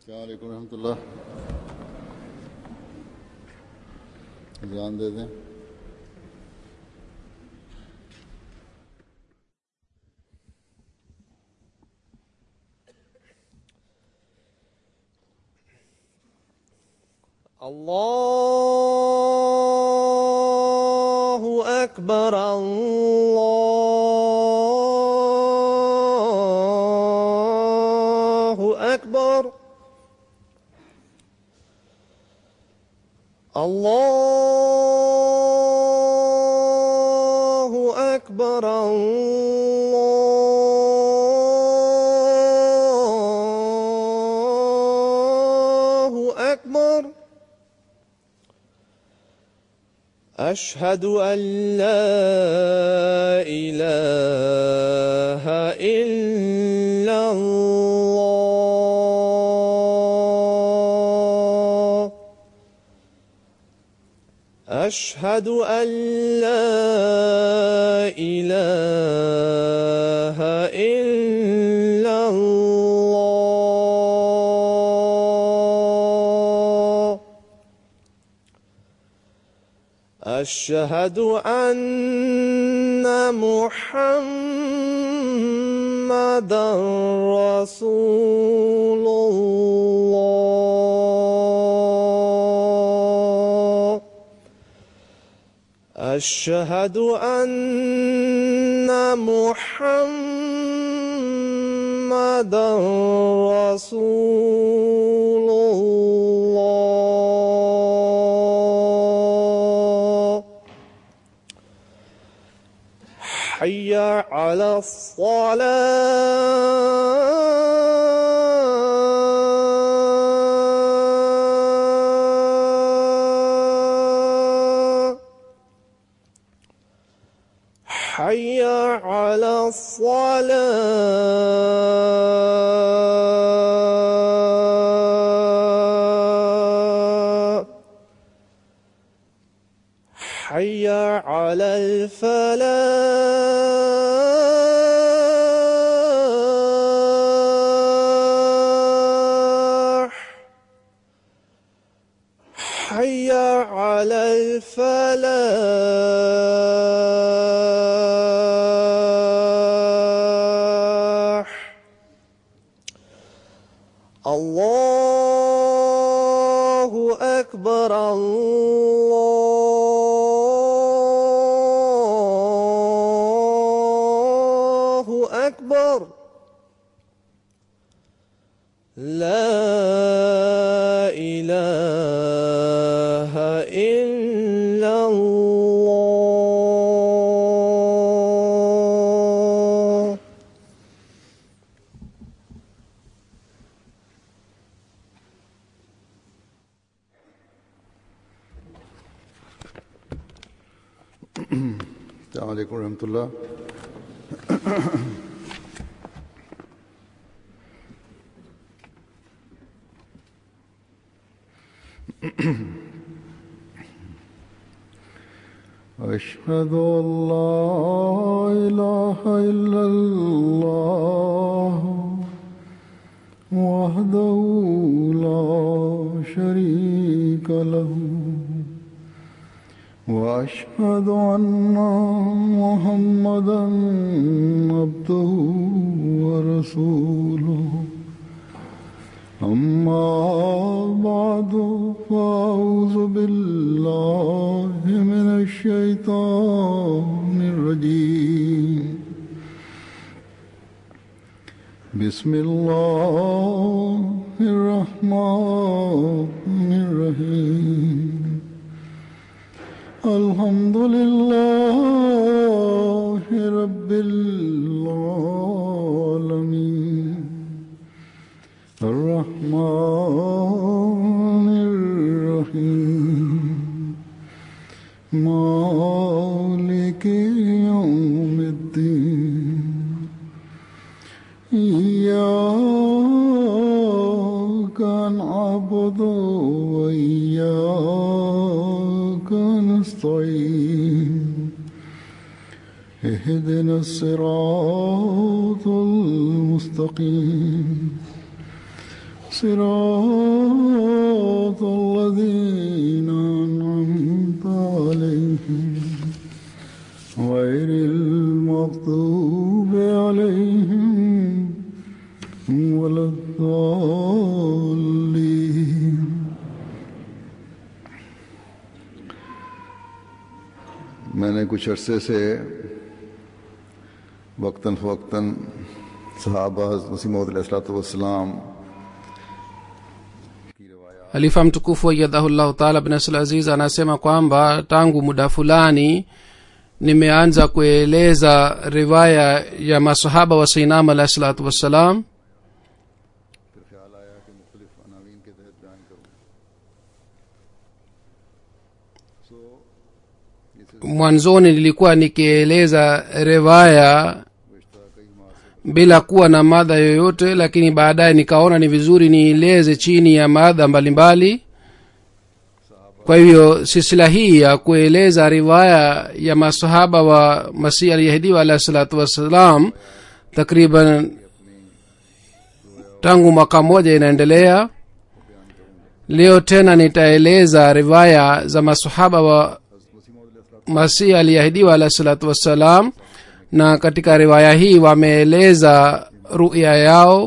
अलैक्म रहमतुल्लाह ध्यान दे दें الله أكبر الله أكبر الله أكبر الله أكبر أشهد أن لا إله إلا الله أشهد أن لا إله إلا الله أشهد أن محمدا رسول الله أشهد أن محمدا رسول الله حي على الصلاة حي على الصلاة حي على الفلاح حي على الفلاح الله أكبر الله أكبر لا إله إلا الله السلام عليكم ورحمة الله أشهد أن لا إله إلا الله وحده لا شريك له واشهد ان محمدا عبده ورسوله اما بعد فاعوذ بالله من الشيطان الرجيم بسم الله الرحمن الرحيم الحمد لله رب العالمين الرحمن الرحيم مالك يوم الدين إياك نعبد وإياك نستعين اهدنا الصراط المستقيم صراط الذين أنعمت عليهم غير المغضوب عليهم ولا الضالين मैंने कुछ अरसे से वक्तन फ़वक्तन सहाबा वसीम वसलाम halifa mtukufu wajadhahullahu taala bin abdul aziz anasema kwamba tangu muda fulani nimeanza kueleza riwaya ya masahaba wa sainam alahi salatu wassalam फिर ख्याल आया कि मुख्तलिफ अनावीन के तहत बयान करूँ सो mwanzoni nilikuwa nikieleza riwaya bila kuwa na madha yoyote lakini baadaye nikaona ni vizuri nieleze chini ya madha mbalimbali kwa hivyo silsila hii ya kueleza riwaya ya masahaba wa masih alyahidiwa alahi salatu wassalam takriban tangu mwaka mmoja inaendelea leo tena nitaeleza riwaya za masahaba wa masihi aliyeahidiwa alahi salatu wassalam na katika riwaya hii wameeleza ruya yao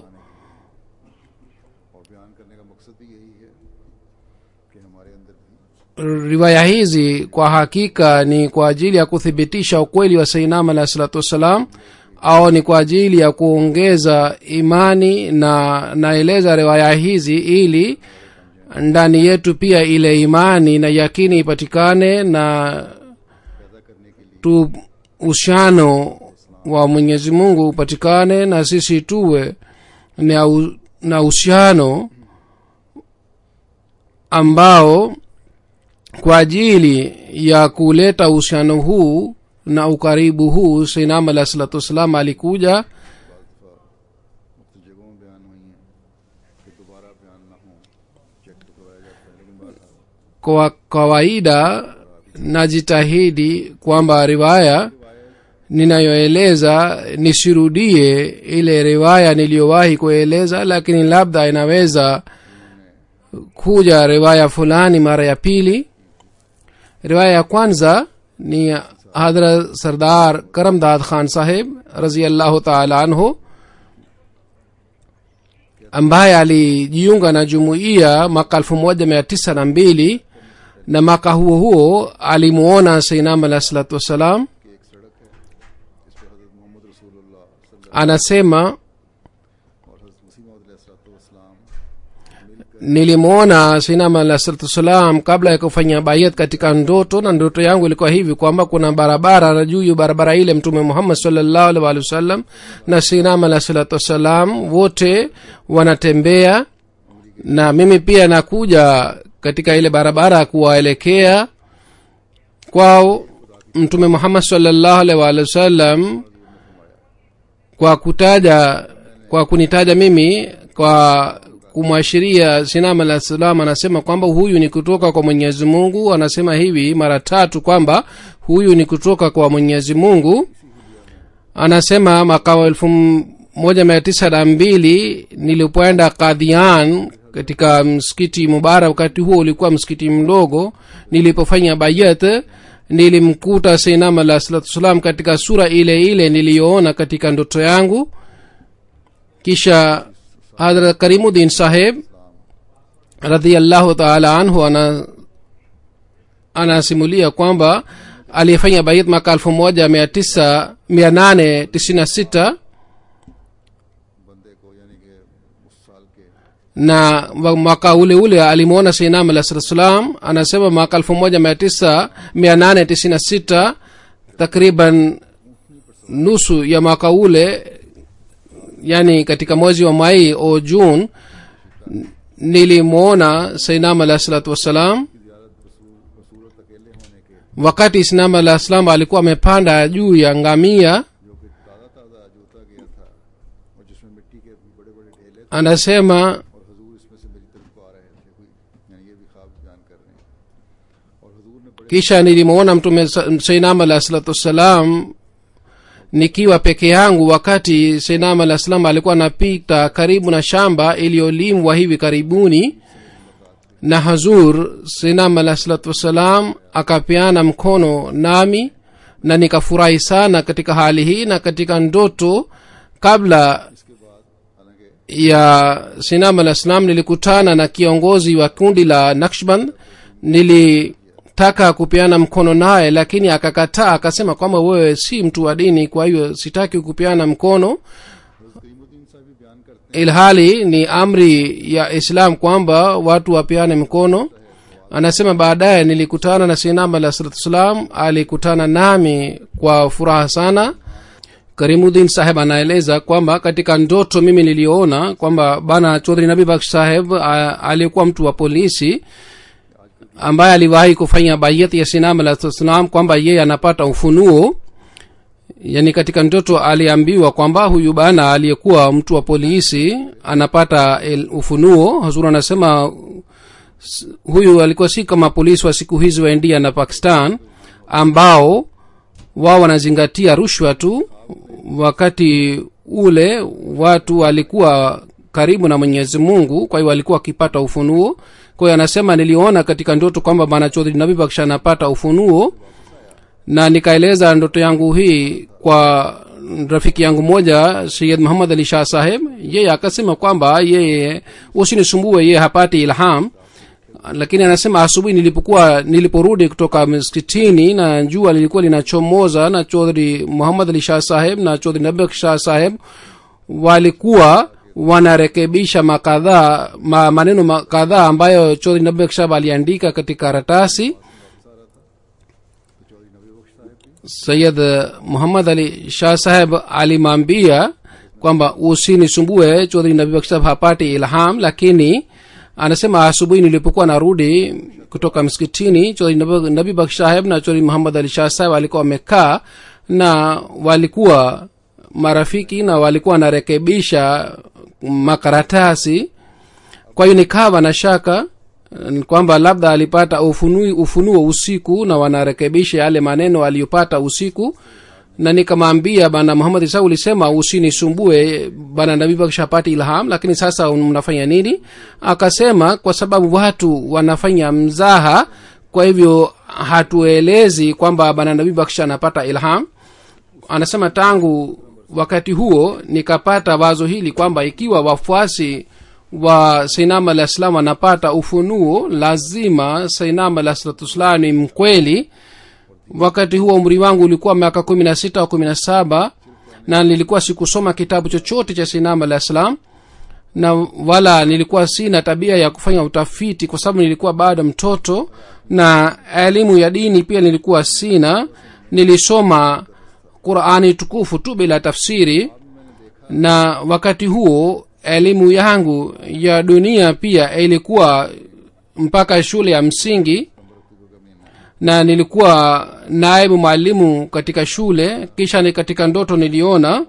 और बयान करने का मकसद भी यही है कि हमारे अंदर भी riwaya hizi kwa hakika ni kwa ajili ya kuthibitisha ukweli wa sainam alahi salatu wassalam au ni kwa ajili ya kuongeza imani na naeleza riwaya hizi ili ndani yetu pia ile imani na yakini ipatikane na tu ushano wa mwenyezi mungu upatikane na sisi tuwe na, u, na uhusiano ambao kwa ajili ya kuleta uhusiano huu na ukaribu huu sainam alah salatu wassalam alikuja मुख्त जगहों में बयान हुई हैं कि दोबारा बयान ना हो चेक तो करवाया जाता है लेकिन बात kwa kawaida najitahidi kwamba riwaya ninayoeleza nisirudie ile riwaya niliyowahi kueleza lakini labda inaweza kuja riwaya fulani mara ya pili riwaya ya kwanza ni hadra sardar karamdad khan saheb raziallahu taala anhu ambaye alijiunga na jumuiya mwaka elfu moja mia tisa na mbili na mwaka huo huo alimuona sainam alah salatu wassalam anasema nilimwona sinam alah salatu wassalam kabla ya kufanya bayat katika ndoto na ndoto yangu ilikuwa hivi kwamba kuna barabara na juu ya barabara ile mtume muhammad salllahu alih walih wasallam na sinam alah salatu wassalam wote wanatembea na mimi pia nakuja katika ile barabara kuwaelekea kwao mtume muhammad salllahu alih walih wasallam kwa kutaja kwa kunitaja mimi kwa kumwashiria sinam alah salam anasema kwamba huyu ni kutoka kwa mwenyezi mungu anasema hivi mara tatu kwamba huyu ni kutoka kwa mwenyezi mungu anasema mwaka wa elfu moja mia tisa na mbili nilipoenda kadhian katika msikiti mubarak wakati huo ulikuwa msikiti mdogo nilipofanya bayat nilimkuta seinam alah salatu wassalam katika sura ile ile niliyoona katika ndoto yangu kisha hadrat karimudin saheb radiallahu taala anhu ana anasimulia kwamba aliyefanya bayat mwaka elfu moja mia tisa mia nane tisini na sita बंदे को यानी कि उस साल के na wa- mwaka ule ule alimwona seinam alah salatu salam anasema mwaka elfu moja mia tisa mia nane tisini na sita takriban nusu ya mwaka ule yani katika mwezi wa mai au jun nilimwona seinam alah salatu wassalam बसूरत अकेले होने के wakati sinam alah salam alikuwa amepanda juu ya ngamia जो कि ताज़ा ताज़ा जोता गया था और जिसमें मिट्टी के बड़े बड़े ढेले थे anasema और हजूर इसमें से मेरी तरफ को आ रहे थे कोई यानी ये भी ख्वाब बयान कर रहे हैं और हजूर ने बड़े kisha nilimwona mtume sa- seinam alah salatu wassalam nikiwa peke yangu wakati senam alah salam alikuwa anapita karibu na shamba iliyolimwa hivi karibuni na hazur senam alah salatu wassalam akapeana mkono nami na nikafurahi sana katika hali hii na katika ndoto kabla ya sinam alah salam nilikutana na kiongozi wa kundi la nakshband nilitaka kupeana mkono naye lakini akakataa akasema kwamba wewe si mtu wa dini kwa hiyo sitaki kupeana mkono ilhali ni amri ya islam kwamba watu wapeane mkono anasema baadaye nilikutana na sinam alah salatu wassalam alikutana nami kwa furaha sana karimudin saheb anaeleza kwamba katika ndoto mimi niliona kwamba bana chodhri nabi baksh saheb a- aliyekuwa mtu wa polisi ambaye aliwahi kufanya bayati ya sinam alah salam kwamba yeye anapata ufunuo yani katika ndoto aliambiwa kwamba huyu bana aliyekuwa mtu wa polisi anapata el, ufunuo hazur anasema s- huyu alikuwa si kama polisi wa siku hizi wa india na pakistan ambao wao wanazingatia rushwa tu wakati ule watu walikuwa karibu na mwenyezi mungu kwa hiyo walikuwa wakipata ufunuo kwa hiyo anasema niliona katika ndoto kwamba bana chodhri nabi baksha anapata ufunuo na nikaeleza ndoto yangu hii kwa rafiki yangu moja sayid muhammad ali shah saheb yeye akasema kwamba yeye usinisumbue yeye hapati ilham lakini anasema asubuhi nilipokuwa niliporudi kutoka msikitini na jua lilikuwa linachomoza na chodhri muhammad ali shah saheb na chodhri nabek shah saheb walikuwa wanarekebisha makadhaa ma, maneno ma- kadhaa ambayo chodhri nabek shah aliandika katika karatasi sayid muhammad ali shah saheb alimwambia kwamba usinisumbue chodhri nabibak saheb hapati ilham lakini anasema asubuhi nilipokuwa narudi kutoka msikitini chodhri Nabi- nabibak saheb na chodhri muhammad ali shah saheb walikuwa wamekaa na walikuwa marafiki na walikuwa wanarekebisha makaratasi kwa hiyo nikawa na shaka n- kwamba labda alipata ufunui, ufunuo usiku na wanarekebisha yale maneno aliyopata usiku na nikamwambia bana muhammad isa ulisema usinisumbue bana nabii bakishapati ilham lakini sasa mnafanya nini akasema kwa sababu watu wanafanya mzaha kwa hivyo hatuelezi kwamba bana nabii bakisha anapata ilham anasema tangu wakati huo nikapata wazo hili kwamba ikiwa wafuasi wa sainam alah salam wanapata ufunuo lazima sainam alah salatusalam ni mkweli wakati huo umri wangu ulikuwa miaka kumi na sita au kumi na saba na nilikuwa sikusoma kitabu chochote cha sainam alah salam na wala nilikuwa sina tabia ya kufanya utafiti kwa sababu nilikuwa bado mtoto na elimu ya dini pia nilikuwa sina nilisoma qurani tukufu tu bila tafsiri na wakati huo elimu yangu ya dunia pia ilikuwa mpaka shule ya msingi na nilikuwa naibu mwalimu katika shule kisha ni katika ndoto niliona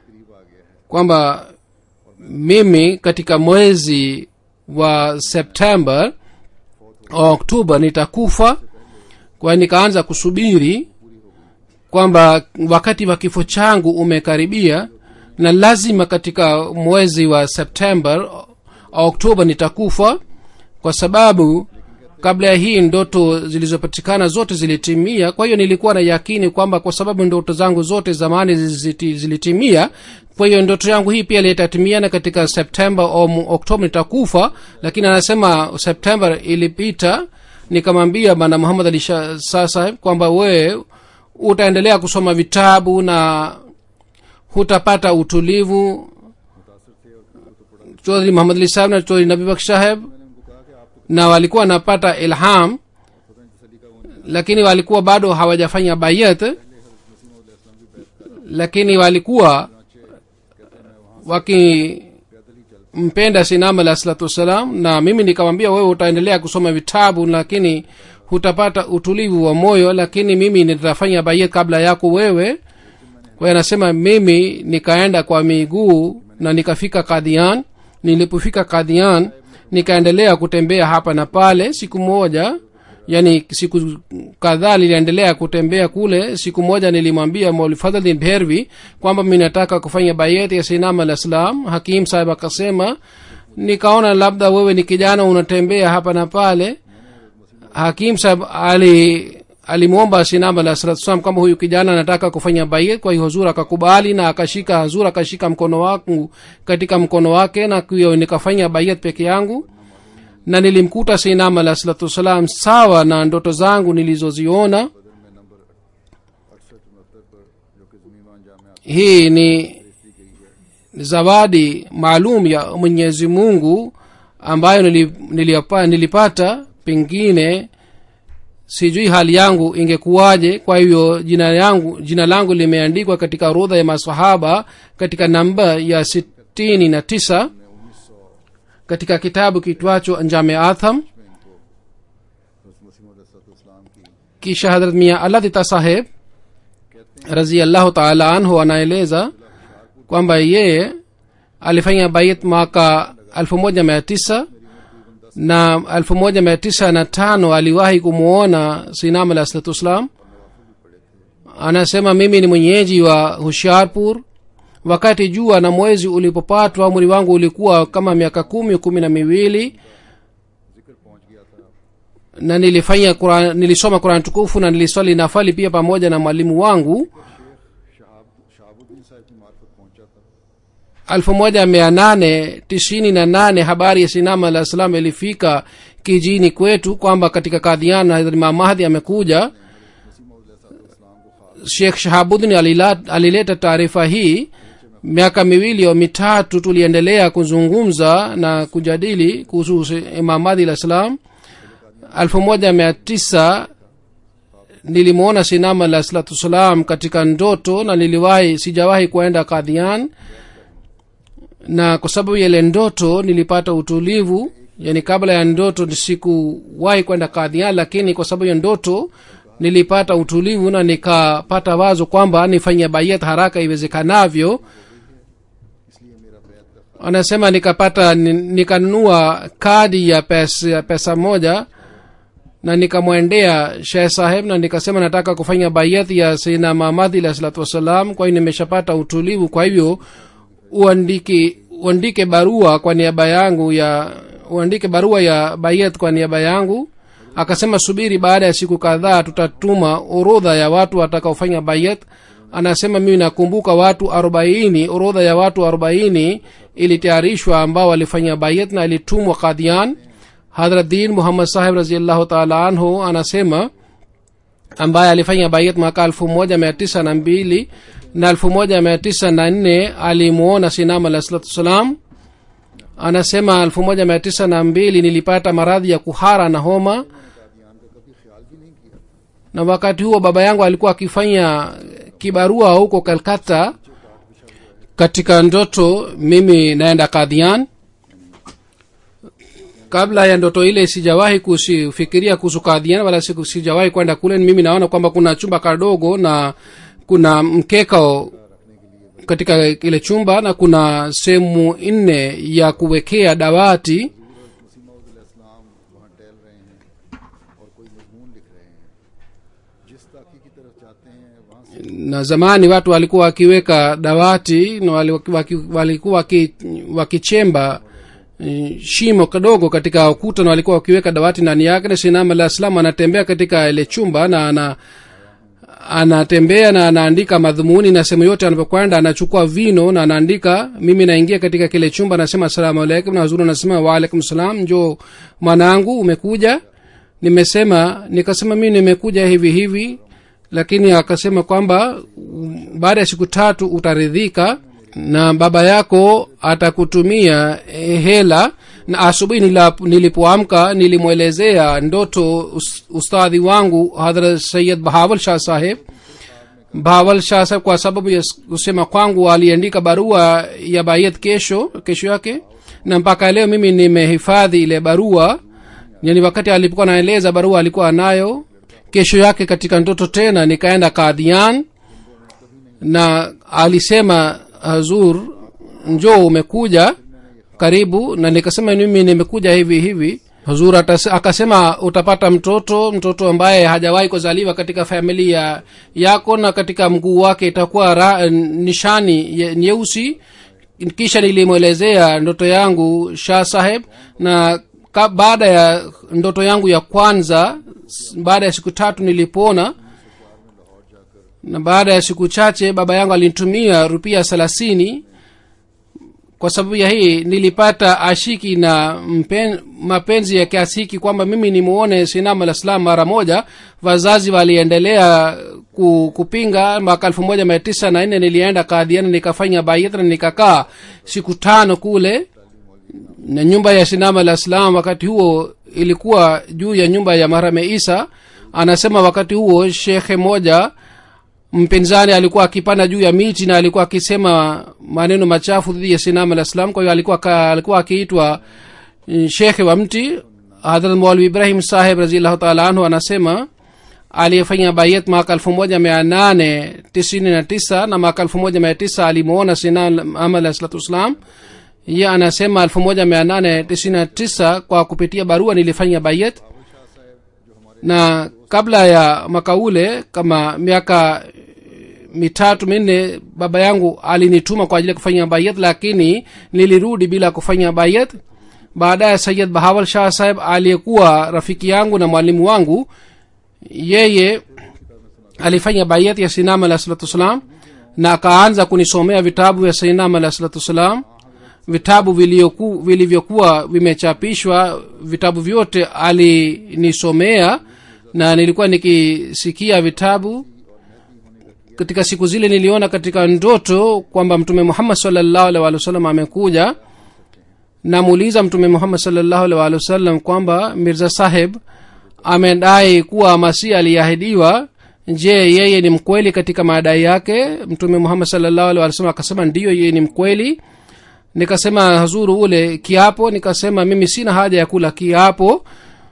kwamba mimi katika mwezi wa september oktoba nitakufa kwa hiyo nikaanza kusubiri kwamba wakati wa kifo changu umekaribia na lazima katika mwezi wa september oktoba nitakufa kwa sababu kabla ya hii ndoto zilizopatikana zote zilitimia kwa hiyo nilikuwa na yakini kwamba kwa sababu ndoto zangu zote zamani ziliti- zilitimia kwa hiyo ndoto yangu hii pia litatimia katika september au oktoba nitakufa lakini anasema september ilipita nikamwambia bana muhammad ali Shah- Shah saheb kwamba wewe utaendelea kusoma vitabu na hutapata utulivu chodhri muhammad ali saheb na chodhri nabibak saheb na walikuwa wanapata ilham lakini walikuwa bado hawajafanya bayat lakini walikuwa wakimpenda sinam alah salatu wassalam na mimi nikamwambia wewe utaendelea kusoma vitabu lakini hutapata utulivu wa moyo lakini mimi nitafanya bayat kabla yako wewe kwa hiyo anasema mimi nikaenda kwa miguu na nikafika kadhian nilipofika kadhian nikaendelea kutembea hapa na pale siku moja yani siku kadhaa niliendelea kutembea kule siku moja nilimwambia maulfadhlin bhervi kwamba mi nataka kufanya bayeti ya sinam al islam hakim sahib akasema nikaona labda wewe ni kijana unatembea hapa na pale hakim sahib ali alimwomba sinam alah salatu salam kwamba huyu kijana anataka kufanya bayet kwa hiyo huzur akakubali na akashika hazur akashika mkono wangu katika mkono wake na hiyo nikafanya bayet peke yangu na nilimkuta sinam alah salatu wassalam sawa na ndoto zangu nilizoziona बदर में नंबर अड़सठ उनहत्तर पर जो कि जमीमान Jamia hii ni zawadi maalum ya mwenyezi mungu ambayo nili, niliapa, nilipata pengine sijui hali yangu ingekuwaje kwa hivyo jina yangu jina langu limeandikwa katika orodha ya masahaba katika namba ya sitini na tisa katika kitabu kitwacho anjame atham मसीम इस्लाम की kisha hadrat mia aladhita saheb raziallahu taala anhu anaeleza kwamba yeye alifanya bait mwaka elfu moja mia tisa na elfu moja mia tisa na tano aliwahi kumwona sinam alah salatu wassalam anasema mimi ni mwenyeji wa hushiarpur wakati jua na mwezi ulipopatwa umri wangu ulikuwa kama miaka kumi kumi na miwili जिक्र पहुंच गया था na nilifanya Quran, nilisoma quran tukufu na niliswali nafali pia pamoja na mwalimu wangu Shahab शहाबुद्दीन साहब की मार्फत पहुंचा था 1898 habari ya sinama alah salam ilifika kijini kwetu kwamba katika kadhian Hazrat Imam mahdi amekuja shekh shahabuddin alila- alileta taarifa hii miaka miwili au mitatu tuliendelea kuzungumza na kujadili kuhusu imam mahdi alah salam elfu moja mia tisa nilimwona sinama alah salatu wassalam katika ndoto na niliwahi sijawahi kuenda kadhian na kwa sababu ya ile ndoto nilipata utulivu yani kabla ya ndoto sikuwahi kwenda kadhian lakini kwa sababu ya ndoto nilipata utulivu na nikapata wazo kwamba nifanye bayat haraka iwezekanavyo anasema nikapata ni- nikanunua kadi ya pesa, ya pesa moja na nikamwendea sheh saheb na nikasema nataka kufanya bayat ya sina mamadhi alah salatu wassalam kwa hiyo nimeshapata utulivu kwa hivyo uandike uandike barua kwa niaba yangu ya uandike barua ya bayat kwa niaba yangu akasema subiri baada ya siku kadhaa tutatuma orodha ya watu watakaofanya bayat anasema mimi nakumbuka watu arobaini orodha ya watu arobaini ilitayarishwa ambao walifanya bayat na ilitumwa kadhian hadrat din muhammad sahib raziallahu taala anhu anasema ambaye alifanya bayat mwaka elfu moja mia tisa na mbili na elfu moja mia tisa na nne alimwona sinam alah salatu wassalam anasema elfu moja mia tisa na mbili nilipata maradhi ya kuhara na homa na wakati huo baba yangu alikuwa akifanya kibarua huko kalkata katika ndoto mimi naenda kadhian kabla ya ndoto ile sijawahi kufikiria kuhusu kadhian wala siku- sijawahi kwenda kule mimi naona kwamba kuna chumba kadogo na kuna mkeka katika ile chumba na kuna sehemu nne ya kuwekea dawati इस्लाम वहाँ टहल रहे हैं और कोई मजमून लिख रहे हैं जिस ताकी की तरफ जाते हैं वहाँ से na zamani watu walikuwa wakiweka dawati na wali- waki- walikuwa waki- wakichemba eh, shimo kidogo katika ukuta na walikuwa wakiweka dawati ndani yake na sinama la islam anatembea katika ile chumba na ana anatembea na anaandika madhumuni na sehemu yote anapokwenda anachukua vino na anaandika mimi naingia katika kile chumba nasema asalamu alaikum na huzuri anasema waalaikum salam njo mwanangu umekuja nimesema nikasema mimi nimekuja hivi hivi lakini akasema kwamba mm, baada ya siku tatu utaridhika na baba yako atakutumia eh, hela na asubuhi nila- nilipoamka nilimwelezea ndoto us- ustadhi wangu hadhrat sayid bahawal shah saheb bahawal shah saheb kwa sababu ya s- kusema kwangu aliandika barua ya bayat kesho kesho yake na mpaka leo mimi nimehifadhi ile barua yani wakati alipokuwa naeleza barua alikuwa anayo kesho yake katika ndoto tena nikaenda kadhian na alisema hazur njoo umekuja karibu na nikasema mimi nimekuja hivi hivi huzur atas- akasema utapata mtoto mtoto ambaye hajawahi kuzaliwa katika familia yako na katika mguu wake itakuwa ra, nishani ye- nyeusi kisha nilimwelezea ndoto yangu shah saheb na ka, baada ya ndoto yangu ya kwanza s- baada ya siku tatu nilipona na baada ya siku chache baba yangu alinitumia rupia thelathini kwa sababu ya hii nilipata ashiki na mpen, mapenzi ya kiasi hiki kwamba mimi nimuone sinam alah salam mara moja wazazi waliendelea ku, kupinga mwaka elfu moja mia tisa na nne nilienda kadhiana nikafanya bayat na nikakaa siku tano kule na nyumba ya sinam alah salam wakati huo ilikuwa juu ya nyumba ya mahrame isa anasema wakati huo shekhe moja mpinzani alikuwa akipanda juu ya miti na alikuwa akisema maneno machafu dhidi ya sinam alah salam kwa hiyo alikuwa, ka- alikuwa akiitwa mm, shekhe wa mti hadrat maulvi ibrahim saheb raziallahu taala anhu anasema aliyefanya bayet mwaka elfu moja mia nane tisini na tisa na mwaka elfu moja mia tisa alimwona sinam ahmad alah salatu wassalam ye anasema elfu moja mia nane tisini na tisa kwa kupitia barua nilifanya bayet na kabla ya mwaka ule kama miaka eh, mitatu minne baba yangu alinituma kwa ajili ya kufanya bayat lakini nilirudi bila kufanya bayat baadaye sayid bahawal shah saheb aliyekuwa rafiki yangu na mwalimu wangu yeye alifanya bayat ya sinam alah salatu wassalam na akaanza kunisomea vitabu vya sinam alah salatu wassalam vitabu vilioku- vilivyokuwa vimechapishwa vitabu vyote alinisomea na nilikuwa nikisikia vitabu katika siku zile niliona katika ndoto kwamba mtume muhammad salllahu alih walih wasallam amekuja namuuliza mtume muhammad salllahu alih walih wasallam kwamba mirza saheb amedai kuwa masihi aliahidiwa je yeye ni mkweli katika madai yake mtume muhammad salllahu alih walih wasallam akasema ndiyo yeye ni mkweli nikasema hazuru ule kiapo nikasema mimi sina haja ya kula kiapo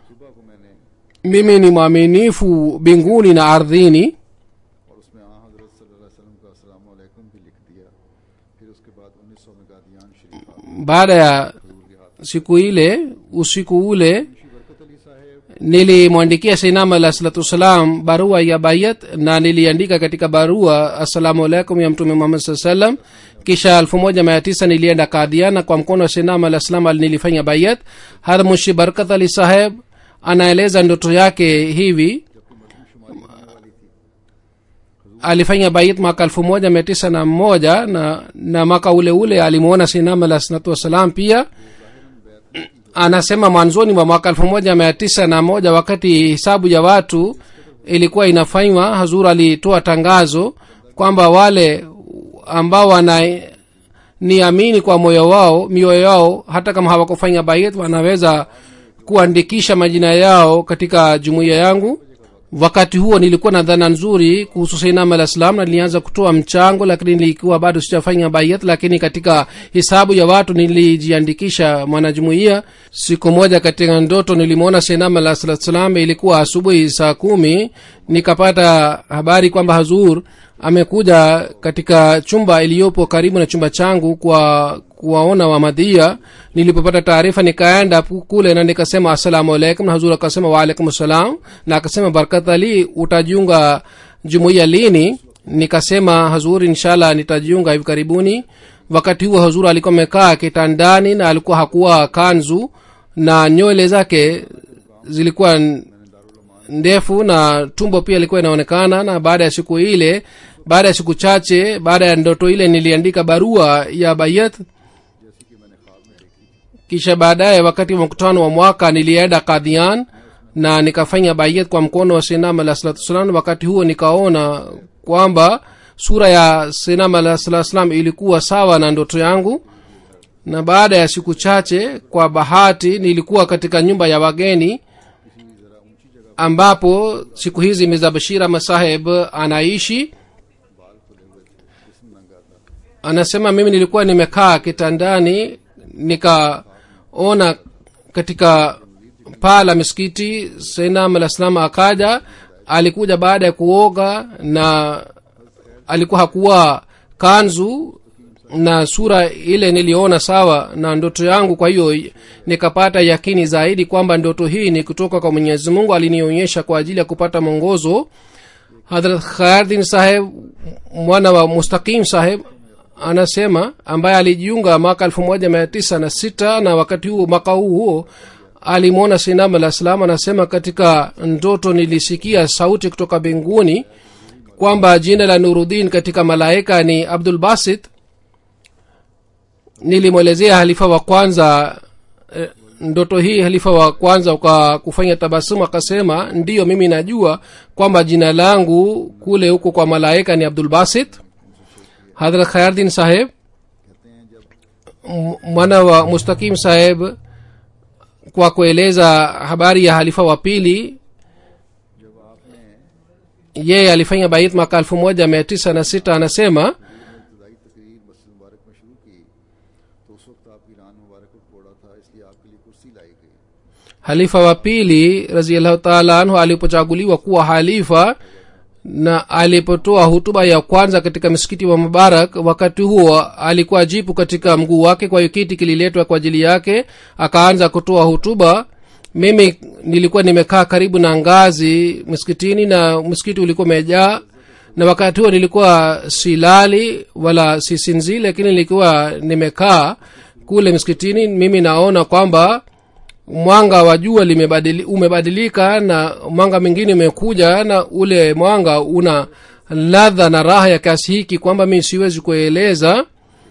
mimi ni mwaminifu mbinguni na ardhini और उसमें आ हजरत सल्लल्लाहु अलैहि वसल्लम का अस्सलाम वालेकुम भी लिख दिया फिर उसके बाद उन्नीस सौ में गादियान शरीफ आ baada ya siku ile usiku ule बरकत अली साहेब nilimwandikia sainam alah salatu wassalam barua ya bayat na niliandika katika barua assalamu alaikum ya mtume muhammad saa salam kisha elfu moja mia tisa nilienda kadhiana kwa mkono wa sainam alah salam ali- nilifanya bayat hadha mushi barkat ali saheb anaeleza ndoto yake hivi alifanya bait mwaka elfu moja mia tisa na moja na, na mwaka ule ule alimwona sinam alah salatu wassalam pia anasema mwanzoni mwa mwaka elfu moja mia tisa na moja wakati hisabu ya watu ilikuwa inafanywa hazur alitoa tangazo kwamba wale ambao wana niamini kwa moyo wao mioyo yao hata kama hawakufanya bait wanaweza kuandikisha majina yao katika jumuiya yangu wakati huo nilikuwa na dhana nzuri kuhusu sainam alah salam na nilianza kutoa mchango lakini nilikuwa bado sijafanya bayat lakini katika hisabu ya watu nilijiandikisha mwanajumuiya siku moja katika ndoto nilimwona sainam alah salatu salam ilikuwa asubuhi saa kumi nikapata habari kwamba hazur amekuja katika chumba iliyopo karibu na chumba changu kwa kuwaona wamadhia nilipopata taarifa nikaenda pu- kule na nikasema assalamu alaikum na hazur akasema waalaikum salam na akasema barkat ali utajiunga jumuiya lini nikasema hazur inshallah nitajiunga hivi karibuni wakati huo hazur alikuwa amekaa kitandani na alikuwa hakuwa kanzu na nywele zake zilikuwa n- ndefu na tumbo pia ilikuwa inaonekana na baada ya siku ile baada ya siku chache baada ya ndoto ile niliandika barua ya bayat kisha baadaye wakati wa mkutano wa mwaka nilienda kadhian na nikafanya bayat kwa mkono wa sinam alah salatu wassalam wakati huo nikaona kwamba sura ya sinam alah salatu wassalam ilikuwa sawa na ndoto yangu na baada ya siku chache kwa bahati nilikuwa katika nyumba ya wageni ambapo siku hizi mirza bashir ahmad saheb anaishi anasema mimi nilikuwa nimekaa kitandani nikaona katika paa la misikiti sainam alah salam akaja alikuja baada ya kuoga na alikuwa hakuwa kanzu na sura ile niliona sawa na ndoto yangu kwa hiyo nikapata yakini zaidi kwamba ndoto hii ni kutoka kwa mwenyezi mungu alinionyesha kwa ajili ya kupata mwongozo hadrat khayardin saheb mwana wa mustaqim saheb anasema ambaye alijiunga mwaka elfu moja mia tisa na sita na wakati huo mwaka huu huo alimwona sinam alah salam anasema katika ndoto nilisikia sauti kutoka mbinguni kwamba jina la nurudin katika malaika ni abdul basit nilimwelezea halifa wa kwanza eh, ndoto hii halifa wa kwanza kwa kufanya tabasumu akasema ndiyo mimi najua kwamba jina langu kule huko kwa malaika ni abdul basit hadrat khayardin saheb m- mwana wa mustakim saheb kwa kueleza habari ya halifa wa pili yeye alifanya bait mwaka elfu moja mia tisa na sita anasema इब्तदाई तकरीर मस्जिद मुबारक में शुरू की तो उस वक्त आपकी रान मुबारक को कोड़ा था इसलिए आपके लिए कुर्सी लाई गई halifa wa pili raziallahu taala anhu alipochaguliwa kuwa halifa na alipotoa hutuba ya kwanza katika msikiti wa mubarak wakati huo alikuwa jipu katika mguu wake kwa hiyo kiti kililetwa kwa ajili yake akaanza kutoa hutuba mimi nilikuwa nimekaa karibu na ngazi msikitini na msikiti ulikuwa umejaa na wakati huo nilikuwa silali wala sisinzi lakini nilikuwa nimekaa kule msikitini mimi naona kwamba mwanga wa jua limebadili, umebadilika na mwanga mwingine umekuja na ule mwanga una ladha na raha ya kiasi hiki kwamba mi siwezi kueleza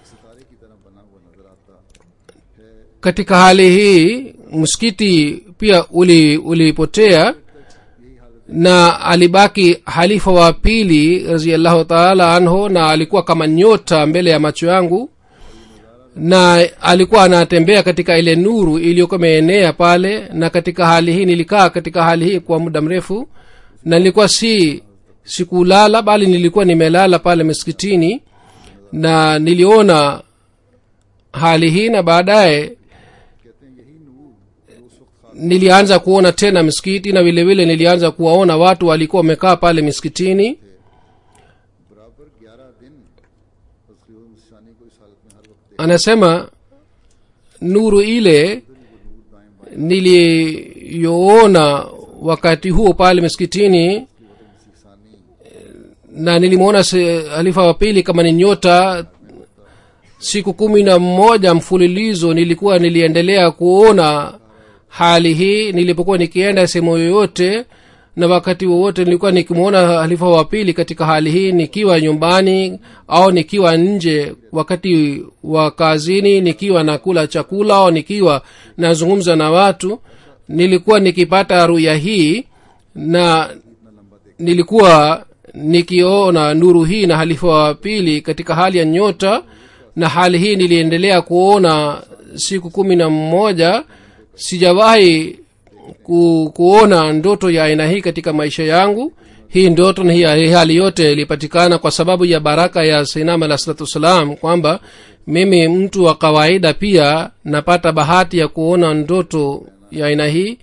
katika hali hii msikiti pia uli ulipotea na alibaki halifa wa pili raziallahu taala anhu na alikuwa kama nyota mbele ya macho yangu na alikuwa anatembea katika ile nuru iliyokuwa imeenea pale na katika hali hii nilikaa katika hali hii kwa muda mrefu na nilikuwa si sikulala bali nilikuwa nimelala pale msikitini na niliona hali hii na baadaye nilianza kuona tena msikiti na vile vile nilianza kuwaona watu walikuwa wamekaa pale miskitini बराबर ग्यारह दिन शानी को इस हालत में हर वक्त anasema nuru ile niliyoona wakati huo pale miskitini na nilimwona se- halifa wa pili kama ni nyota siku kumi na moja mfululizo nilikuwa niliendelea kuona hali hii nilipokuwa nikienda sehemu yoyote na wakati wowote nilikuwa nikimwona halifa wa pili katika hali hii nikiwa nyumbani au nikiwa nje wakati wa kazini nikiwa nakula chakula au nikiwa nazungumza na watu nilikuwa nikipata ruya hii na nilikuwa nikiona nuru hii na halifa wa pili katika hali ya nyota na hali hii niliendelea kuona siku kumi na mmoja sijawahi ku, kuona ndoto ya aina hii katika maisha yangu hii ndoto na hii hii hali yote ilipatikana kwa sababu ya baraka ya sainam alah salatu wassalam kwamba mimi mtu wa kawaida pia napata bahati ya kuona ndoto ya aina hii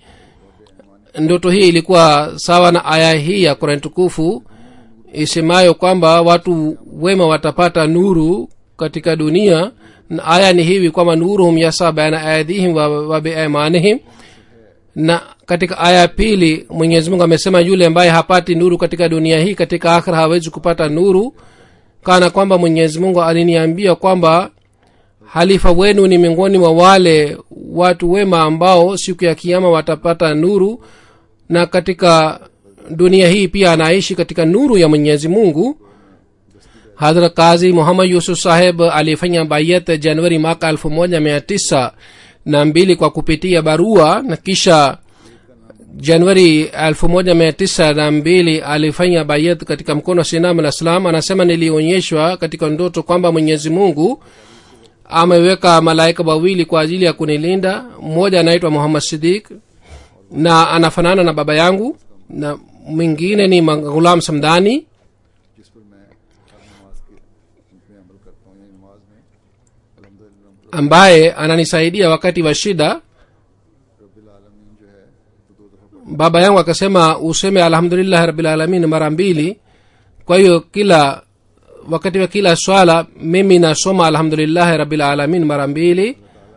ndoto hii ilikuwa sawa na aya hii ya kurani tukufu isemayo kwamba watu wema watapata nuru katika dunia na aya ni hivi kwamba nuruhum yasa baina aidihim wa, wa biaimanihim na katika aya ya pili mwenyezi mungu amesema yule ambaye hapati nuru katika dunia hii katika akhira hawezi kupata nuru kana kwamba mwenyezi mungu aliniambia kwamba halifa wenu ni miongoni mwa wale watu wema ambao siku ya kiama watapata nuru na katika dunia hii pia anaishi katika nuru ya mwenyezi mungu hadhrat kazi muhammad yusuf saheb alifanya bayat januari mwaka elfu moja mia tisa na mbili kwa kupitia barua na kisha januari elfu moja mia tisa na mbili alifanya bayat katika mkono wa sinam alah salam anasema nilionyeshwa katika ndoto kwamba mwenyezi mungu ameweka malaika wawili kwa ajili ya kunilinda mmoja anaitwa muhammad sidik na anafanana na baba yangu na mwingine ni ghulam samdani जिस पर मैं हर नमाज के में अमल करता हूँ या नमाज में अलहमदिल्ला ambaye ananisaidia wakati wa shida Rabil आलमीन जो है तो दो दफा baba yangu akasema useme alhamdulillahi rabilalamin mara mbili kwa hiyo kila wakati wa kila swala mimi nasoma alhamdulillahi rabilalamin mara mbili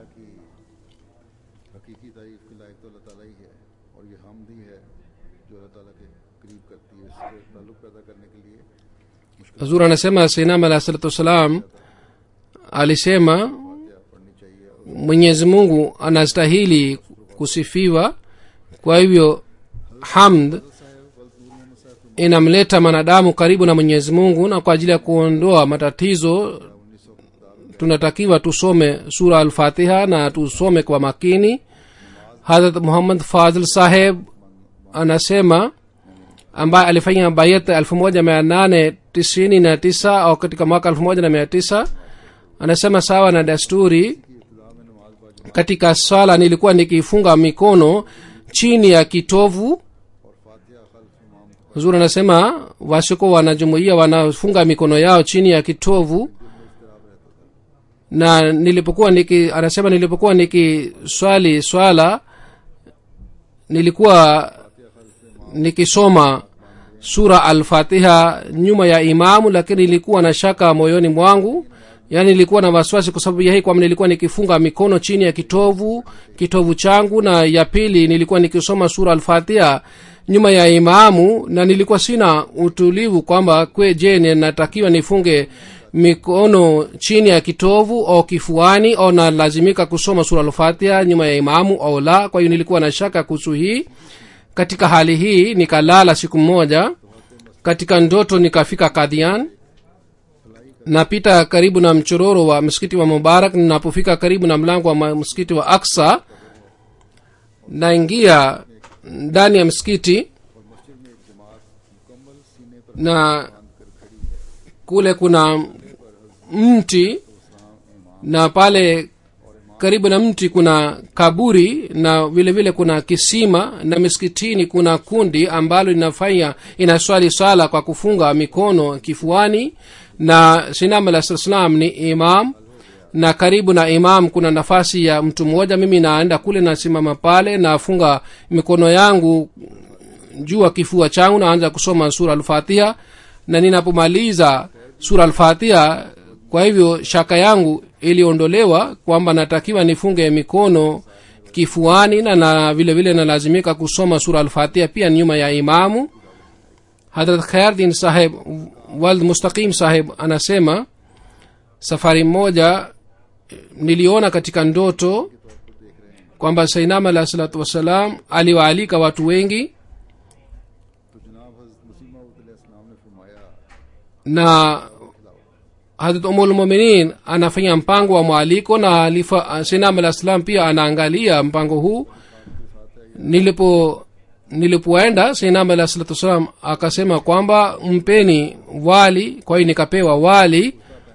हकीकी तारीफ के लायक तो अल्लाह ताला ही है और ये हमद ही है जो अल्लाह ताला के करीब करती है इससे ताल्लुक पैदा करने के लिए zuri anasema sinam alah salatu wassalam alisema पढ़नी चाहिए mwenyezi mungu anastahili kusifiwa kwa hivyo hamd inamleta mwanadamu karibu na mwenyezi mungu na kwa ajili ya kuondoa matatizo tunatakiwa tusome sura alfatiha na tusome kwa makini hadrat muhammad fazl saheb anasema ambaye alifanya bayat elfu moja mia nane tisini na tisa au katika mwaka elfu moja na mia tisa anasema sawa na desturi katika swala nilikuwa nikifunga mikono chini ya kitovu huzuri anasema wasiko wanajumuia wanafunga mikono yao chini ya kitovu na nilipokuwa niki anasema nilipokuwa nikiswali swala nilikuwa nikisoma sura alfatiha nyuma ya imamu lakini nilikuwa na shaka moyoni mwangu yaani nilikuwa na wasiwasi kwa sababu ya hii kwamba nilikuwa nikifunga mikono chini ya kitovu kitovu changu na ya pili nilikuwa nikisoma sura alfatiha nyuma ya imamu na nilikuwa sina utulivu kwamba kwe je ninatakiwa nifunge mikono chini ya kitovu au kifuani au nalazimika kusoma sura alfatiha nyuma ya imamu au la kwa hiyo nilikuwa na shaka kuhusu hii katika hali hii nikalala siku moja katika ndoto nikafika kadhian napita karibu na mchororo wa msikiti wa mubarak ninapofika karibu na mlango wa ma- msikiti wa aksa naingia ndani ya msikiti na kule kuna mti na pale karibu na mti kuna kaburi na vile vile kuna kisima na miskitini kuna kundi ambalo linafanya inaswali swala kwa kufunga mikono kifuani na sinam alah salam ni imam na karibu na imam kuna nafasi ya mtu mmoja mimi naenda kule nasimama pale nafunga mikono yangu juu ya kifua changu naanza kusoma sura alfatiha na ninapomaliza sura alfatiha kwa hivyo shaka yangu iliondolewa kwamba natakiwa nifunge mikono kifuani na, na vile vile nalazimika kusoma sura alfatiha pia nyuma ya imamu hadrat khayardin saheb wald mustaqim saheb anasema safari moja niliona katika ndoto kwamba sainam alah salatu wassalam aliwaalika watu wengi तो जनाब हजरत मसीमा इस्लाम ने फरमाया na hadrat umulmuminin anafanya mpango wa mwaliko na alifa sinam alah salam pia anaangalia mpango huu nilipo nilipoenda sinam alah salatu wassalam akasema kwamba mpeni wali kwa hiyo nikapewa wali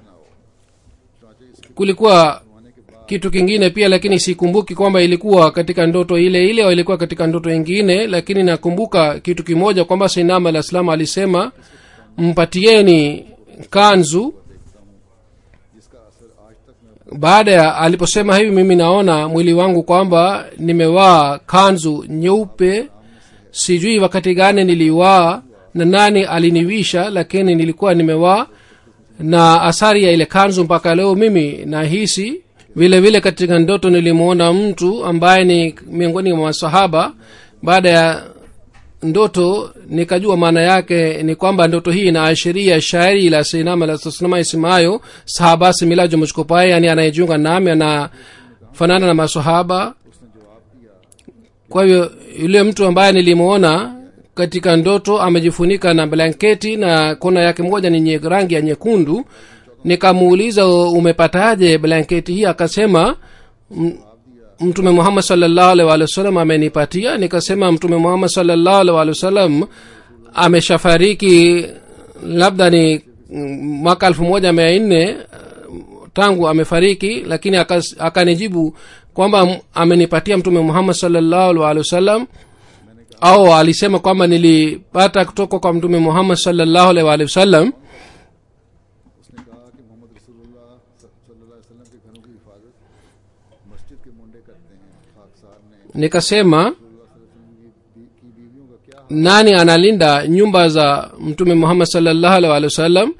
kulikuwa kitu kingine pia lakini sikumbuki kwamba ilikuwa katika ndoto ile ile au ilikuwa katika ndoto ingine lakini nakumbuka kitu kimoja kwamba sinam alah salam alisema mpatieni kanzu baada ya aliposema hivi mimi naona mwili wangu kwamba nimevaa kanzu nyeupe sijui wakati gani niliwaa na nani aliniwisha lakini nilikuwa nimevaa na athari ya ile kanzu mpaka leo mimi nahisi vile vile katika ndoto nilimwona mtu ambaye ni miongoni mwa masahaba baada ya ndoto nikajua maana yake ni kwamba ndoto hii inaashiria shairi la sinama la sasnama isimayo sahabasi milajo mchkopae yani anayejiunga nami anafanana na masahaba kwa hivyo yule mtu ambaye nilimwona katika ndoto amejifunika na blanketi na kona yake moja ni nye, rangi ya nyekundu nikamuuliza umepataje blanketi hii akasema "M- mtume muhammad salllahu alaihi wa sallam amenipatia nikasema mtume muhammad salllahu alaihi wa sallam ameshafariki labda ni mm, mwaka elfu moja mia nne tangu amefariki lakini akas- akanijibu kwamba m- amenipatia mtume muhammad salllahu alaihi wa sallam au alisema kwamba nilipata kutoka kwa mtume muhammad salllahu alaihi wa sallam उसने कहा कि मोहम्मद रसूलुल्लाह सल्लल्लाहु अलैहि वसल्लम के घरों की हिफाजत मस्जिद के मुंडे करते हैं खाकसार ने nikasema रसूलुल्लाह सल्लल्लाहु अलैहि वसल्लम की बी- की बीवियों का क्या nani analinda nyumba za mtume muhammad salllahu alaihi wa sallam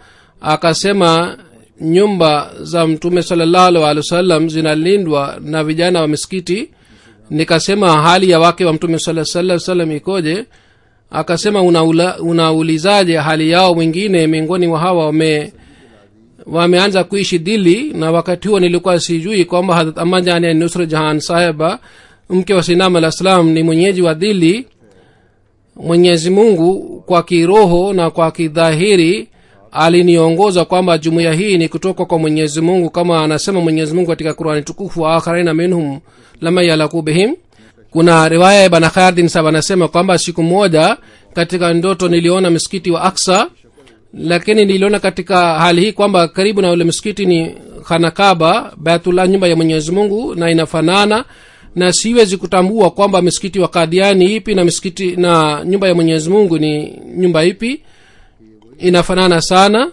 akasema nyumba za mtume salallahu alaihi wa sallam zinalindwa na vijana wa misikiti nikasema hali ya wake wa mtume sala sala salam ikoje akasema unaula, unaulizaje hali yao wengine miongoni mwa hawa wame wameanza kuishi dili na wakati huo nilikuwa sijui kwamba hadrat amajani nusra jahan saheba mke wa sinam alah salam ni mwenyeji wa dili mwenyezi mungu kwa kiroho na kwa kidhahiri aliniongoza kwamba jumuiya hii ni kutoka kwa mwenyezi mungu kama anasema mwenyezi mungu katika qurani tukufu wa akharina minhum lama yalaku bihim kuna riwaya ya bana khardin sab anasema kwamba siku moja katika ndoto niliona msikiti wa aksa lakini niliona katika hali hii kwamba karibu na ule msikiti ni khanakaba baitullah nyumba ya mwenyezi mungu na inafanana na siwezi kutambua kwamba msikiti wa kadiani ipi na msikiti na nyumba ya mwenyezi mungu ni nyumba ipi inafanana sana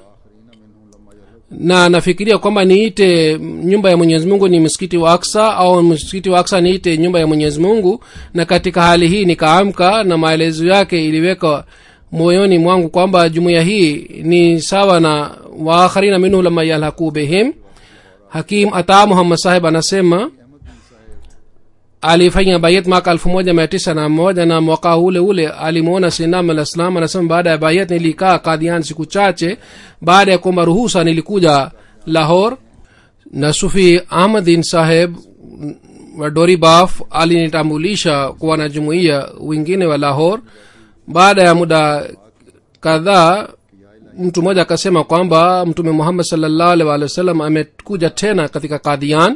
na nafikiria kwamba niite nyumba ya mwenyezi mungu ni msikiti wa aksa au msikiti wa aksa niite nyumba ya mwenyezi mungu na katika hali hii nikaamka na maelezo yake iliweka moyoni mwangu kwamba jumuiya hii ni sawa na waakharina minhu lama yalhaku bihim hakim ata muhammad sahib anasema alifanya bayat mwaka elfu moja mia tisa na moja na mwaka ule ule alimwona sinam alah salam anasema baada ya bayat nilikaa kadian siku chache baada ya kuomba ruhusa nilikuja lahor na sufi ahmadin saheb wa dori baf alinitambulisha kuwa na jumuiya wengine wa lahor baada ya muda kadhaa mtu mmoja akasema kwamba mtume muhammad salllahu alih walih wa sallam amekuja tena katika kadian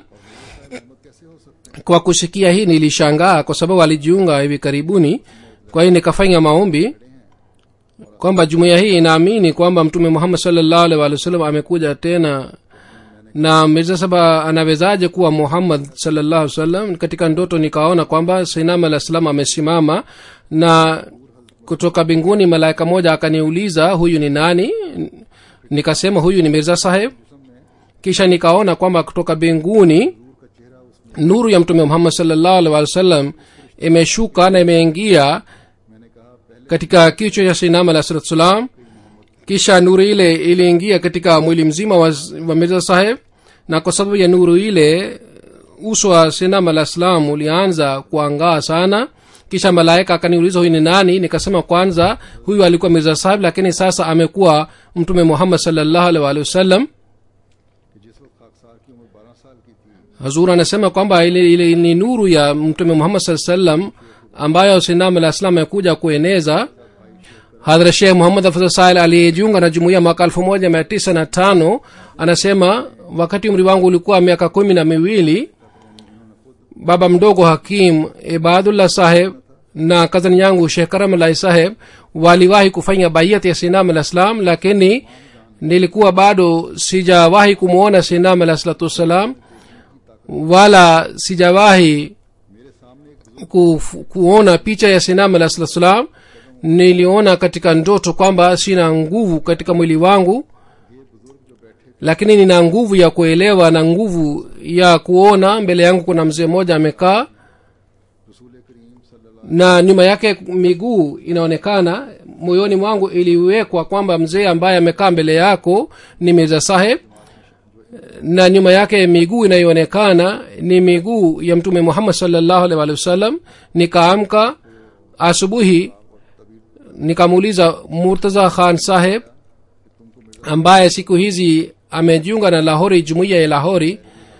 kwa kusikia hii nilishangaa kwa sababu alijiunga hivi karibuni kwa hiyo nikafanya maombi kwamba jumuiya hii inaamini kwamba mtume muhammad salllahu alih walih wa sallam amekuja tena na mirza saba anawezaje kuwa muhammad salllahu alih wasallam katika ndoto nikaona kwamba sainam alah salam amesimama na kutoka mbinguni malaika moja akaniuliza huyu ni nani nikasema huyu ni mirza saheb kisha nikaona kwamba kutoka mbinguni nuru ya mtume muhammad salllahu alih wa sallam imeshuka na imeingia katika kichwa cha sinam alah salatu salam kisha nuru ile iliingia katika mwili mzima wa, wa mirza saheb na kwa sababu ya nuru ile uso wa sinam alah salam ulianza kuangaa sana kisha malaika akaniuliza huyu ni nani nikasema kwanza huyu alikuwa mirza sahib lakini sasa amekuwa mtume muhammad salllahu alih waalihi wasallam जिस वक्त खाकसार की उम्र बारह साल की थी hazur anasema kwamba ile, ile ni nuru ya mtume muhammad saa salam ambayo sinam alah salam amekuja kueneza hadhra shekh muhammad afza sail aliyejiunga na jumuiya mwaka elfu moja mia tisa na tano anasema wakati umri wangu ulikuwa miaka kumi na miwili baba mdogo hakim ibadullah saheb na kazani yangu shekh karamalahi saheb waliwahi kufanya baiyat ya sinam alah salam lakini nilikuwa bado sijawahi kumwona sinam alah salatu wassalam wala sijawahi ku, kuona picha ya sinam alah salatu wassalam niliona katika ndoto kwamba sina nguvu katika mwili wangu lakini nina nguvu ya kuelewa na nguvu ya kuona mbele yangu kuna mzee mmoja amekaa na nyuma yake miguu inaonekana moyoni mwangu iliwekwa kwamba mzee ambaye amekaa mbele yako ni mirza saheb na nyuma yake miguu inayoonekana ni miguu ya mtume muhammad salllahu alih walih wasallam nikaamka asubuhi nikamuuliza murtaza khan saheb ambaye siku hizi amejiunga na lahori jumuiya ya lahori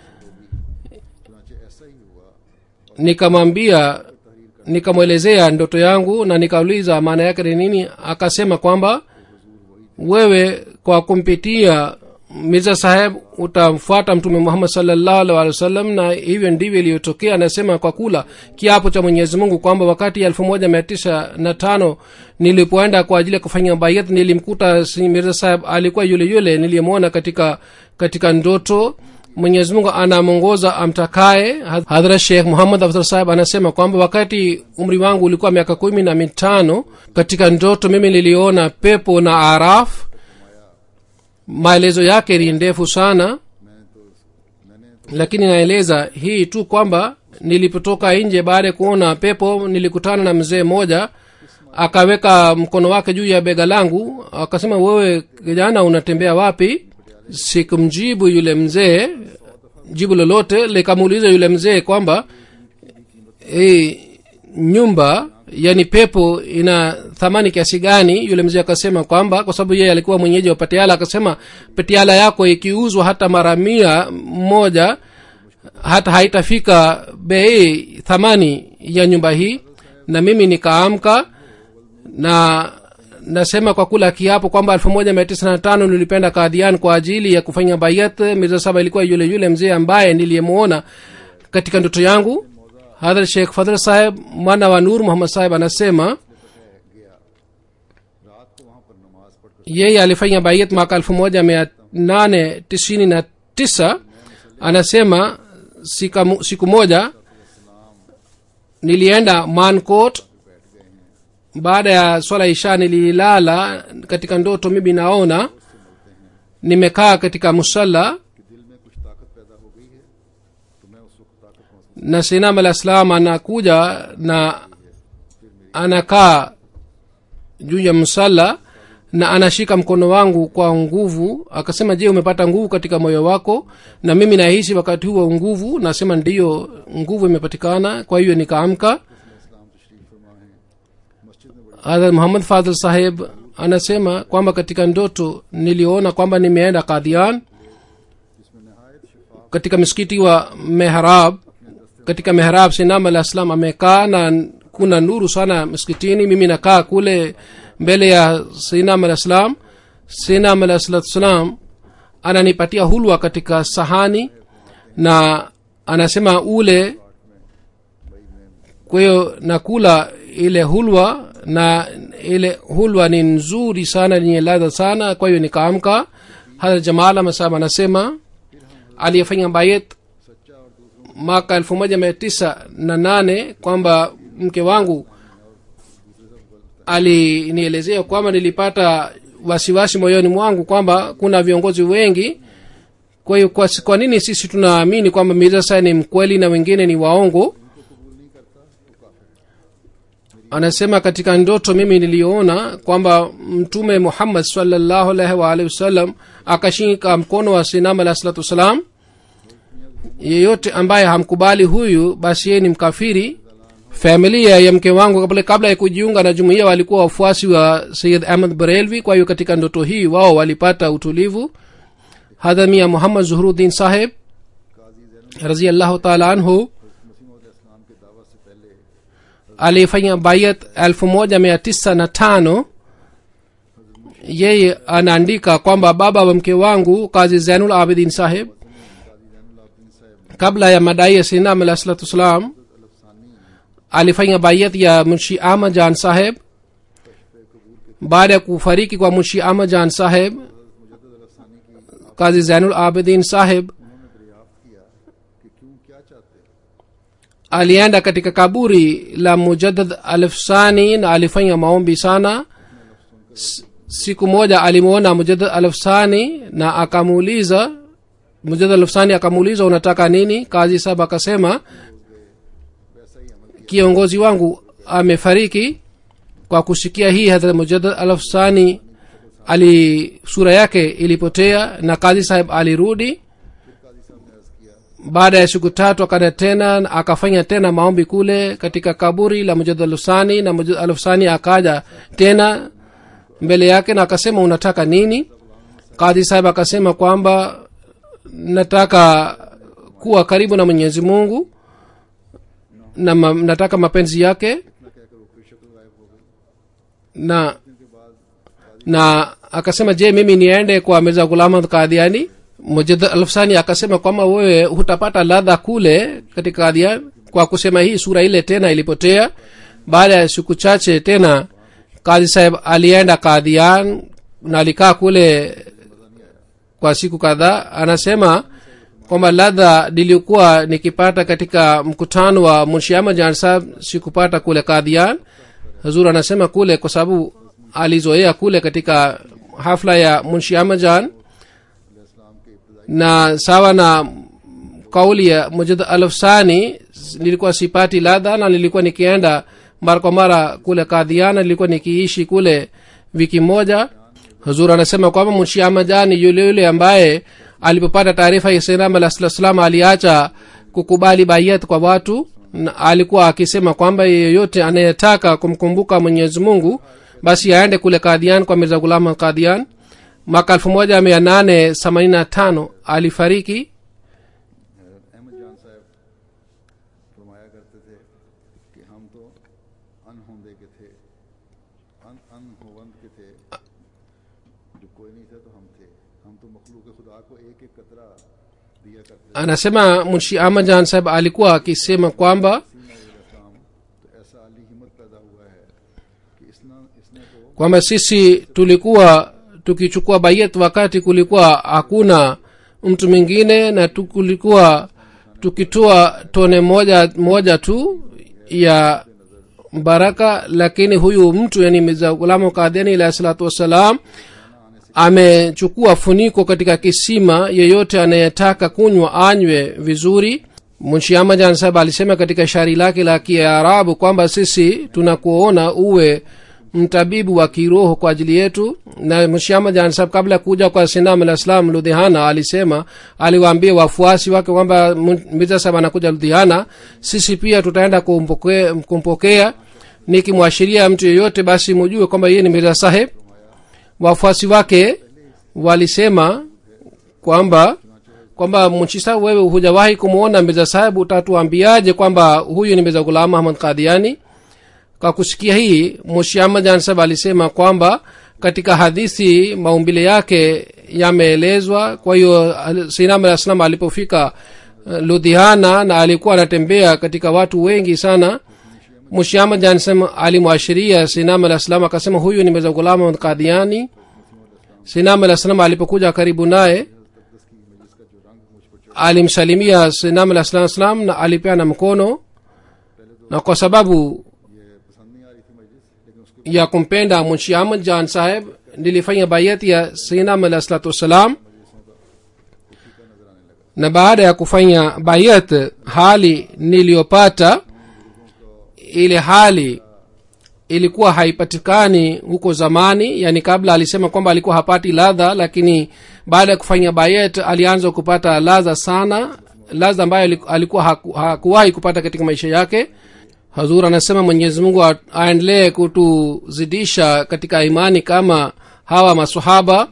nikamwambia nikamwelezea ndoto yangu na nikauliza maana yake ni nini akasema kwamba wewe kwa kumpitia mirza saheb utamfuata mtume muhammad salllahu alih walih wasallam na hivyo ndivyo iliyotokea anasema kwa kula kiapo cha mwenyezi mungu kwamba wakati elfu moja mia tisa na tano nilipoenda kwa ajili ya kufanya bayat nilimkuta si mirza saheb alikuwa yule yule niliyemwona katika katika ndoto mwenyezi mungu anamwongoza amtakaye hadhrat shekh muhammad afdhal saheb anasema kwamba wakati umri wangu ulikuwa miaka kumi na mitano katika ndoto mimi niliona pepo na araf maelezo yake ni ndefu sana lakini naeleza hii tu kwamba nilipotoka nje baada ya kuona pepo nilikutana na mzee mmoja akaweka mkono wake juu ya bega langu akasema wewe kijana unatembea wapi sikumjibu yule mzee jibu lolote likamuuliza yule mzee kwamba e, nyumba yani pepo ina thamani kiasi gani yule mzee akasema kwamba kwa sababu yeye alikuwa mwenyeji wa patiala akasema patiala yako ikiuzwa hata mara mia moja hata haitafika bei thamani ya nyumba hii na mimi nikaamka na nasema kwa kula kiapo kwamba elfu moja mia tisa na tano nilipenda kadhian kwa ajili ya kufanya bayat mirza saba ilikuwa yule yule mzee ambaye niliyemwona katika ndoto yangu hadhrat sheikh fadhl saheb mwana wa nur muhammad saheb anasema रात को वहां पर नमाज पढ़कर yeye alifanya bayat mwaka elfu moja mia nane tisini na tisa anasema sika, siku moja nilienda mancot baada ya swala isha nililala katika ndoto mimi naona nimekaa katika musalla कि दिल में कुछ ताकत पैदा हो गई है तो मैं उस वक्त ताकत महसूस na sinam alah salam anakuja na anakaa juu ya msala na anashika mkono wangu kwa nguvu akasema je umepata nguvu katika moyo wako na mimi nahisi wakati huo nguvu nasema ndiyo nguvu imepatikana kwa hiyo nikaamka इस्लाम तशरीफ फरमा है मस्जिद में बड़ी hadhrat muhammad fadhl saheb anasema kwamba katika ndoto niliona kwamba nimeenda kadhian जिसमें नहायत शिफा katika msikiti wa mehrab katika mehrab sinam alah salam amekaa na kuna nuru sana msikitini mimi nakaa kule mbele ya sinam alah salam sinam alah salatu salam ananipatia hulwa katika sahani na anasema ule kwa hiyo nakula ile hulwa na ile hulwa ni nzuri sana yenye ladha sana kwa hiyo nikaamka hadha jamal masab anasema aliyefanya bayet mwaka elfu moja mia tisa na nane kwamba mke wangu alinielezea kwamba nilipata wasiwasi moyoni mwangu kwamba kuna viongozi wengi kwa hiyo kwa, kwa nini sisi tunaamini kwamba mirza sai ni mkweli na wengine ni waongo anasema katika ndoto mimi niliona kwamba mtume muhammad salllahu alaihi waalihi wasallam akashika mkono wa sinam alahi salatu wassalam yeyote ambaye hamkubali huyu basi yeye ni mkafiri familia ya mke wangu kabla, kabla ya kujiunga na jumuiya walikuwa wafuasi wa sayid ahmad barelvi kwa hiyo katika ndoto hii wao walipata utulivu hadhamia muhammad zuhruddin saheb raziallahu taala anhu मसीम इस्लाम के दावा से पहले alifanya bayat elfu moja mia tisa na tano yeye anaandika kwamba baba wa mke wangu kazi zainul abidin saheb kabla ya madai ya sinam alah salatu wassalam alifanya bayat ya munshi ahmad jan saheb baada ya kufariki kwa munshi ahmad jan saheb kazi zainul abidin saheb कि क्यों क्या चाहते alienda katika kaburi la mujaddad alfsani na alifanya maombi sana S- siku moja alimwona mujaddad alfsani na akamuuliza mujaddad alfsani akamuuliza unataka nini kazi saba akasema kiongozi wangu amefariki kwa kusikia hii hadhrat mujaddad alfsani ali sura yake ilipotea na kazi saheb alirudi baada ya siku tatu akaenda tena na akafanya tena maombi kule katika kaburi la mujad alufsani na mujad alufsani akaja tena mbele yake na akasema unataka nini kadhi sahib akasema kwamba nataka kuwa karibu na mwenyezi mungu na ma, nataka mapenzi yake na na akasema je mimi niende kwa mirza gulamad kadhiani mujad alfsani akasema kwamba wewe hutapata ladha kule katika kadhian kwa kusema hii sura ile tena ilipotea baada ya siku chache tena kadhi saheb alienda kadhian na alikaa kule kwa siku kadhaa anasema kwamba ladha nilikuwa nikipata katika mkutano wa munshiama jan sahab sikupata kule kadhian hazur anasema kule kwa sababu alizoea kule katika hafla ya munshiama jan na sawa na kauli ya mujad alfsani nilikuwa sipati ladha na nilikuwa nikienda mara kwa mara kule kadhiana nilikuwa nikiishi kule wiki moja huzur anasema kwamba munshi amajani yule yule ambaye alipopata taarifa ya sainam alah sala salam aliacha kukubali bayat kwa watu na alikuwa akisema kwamba yeyote anayetaka kumkumbuka mwenyezi mungu basi aende kule kadhian kwa mirza gulama kadhian mwaka elfu moja mia nane themanini na tano alifariki Ahmad जान साहब फरमाया करते थे कि हम तो अनहोंदे के थे अन अनहोवंद के थे जो कोई नहीं था तो हम थे हम तो मखलूक खुदा को एक एक कतरा दिया करते थे anasema munshi amajan saheb alikuwa akisema kwamba इस्लाम तो ऐसा अली हिम्मत पैदा हुआ है कि इसने इसने तो kwamba sisi tulikuwa tukichukua bayet wakati kulikuwa hakuna mtu mwingine na tu- kulikuwa tukitoa tone moja moja tu ya baraka lakini huyu mtu yani mirza gulamu kadhiani alahi salatu wassalam amechukua funiko katika kisima yeyote anayetaka kunywa anywe vizuri munshiama jan sahab alisema katika shairi lake la kiarabu kwamba sisi tunakuona uwe mtabibu wa kiroho kwa ajili yetu na mshiama jan sahab kabla ya kuja kwa sinam alah salam ludhiana alisema aliwaambia wafuasi wake kwamba Mun- mirza sahab anakuja ludhiana sisi pia tutaenda kumpokea, kumpokea nikimwashiria mtu yeyote basi mujue kwamba yeye ni mirza saheb wafuasi wake walisema kwamba kwamba mchisa wewe hujawahi kumwona mirza sahibu utatuambiaje kwamba huyu ni mirza gulam ahmad kadiani kwa kusikia hii mushiama jansab alisema kwamba katika hadithi maumbile yake yameelezwa kwa hiyo al- sinam alah salam alipofika uh, ludhiana na alikuwa anatembea katika watu wengi sana mushiama jansam alimwashiria sinam alah salam akasema huyu ni mirza gulam ahmad kadiani sinam alah salam alipokuja karibu naye alimsalimia sinam alah salam salam na alipeana mkono na kwa sababu ये पसंद नहीं आ रही थी मजलिस लेकिन उसके ya kumpenda munshi ahmad jan saheb nilifanya bayat ya sinam alah salatu wassalam na baada ya kufanya bayat hali niliyopata ile hali ilikuwa haipatikani huko zamani yani kabla alisema kwamba alikuwa hapati ladha lakini baada ya kufanya bayet alianza kupata ladha sana ladha ambayo aliku- alikuwa haku- hakuwahi kupata katika maisha yake hazur anasema mwenyezi mungu a- aendelee kutuzidisha katika imani kama hawa masahaba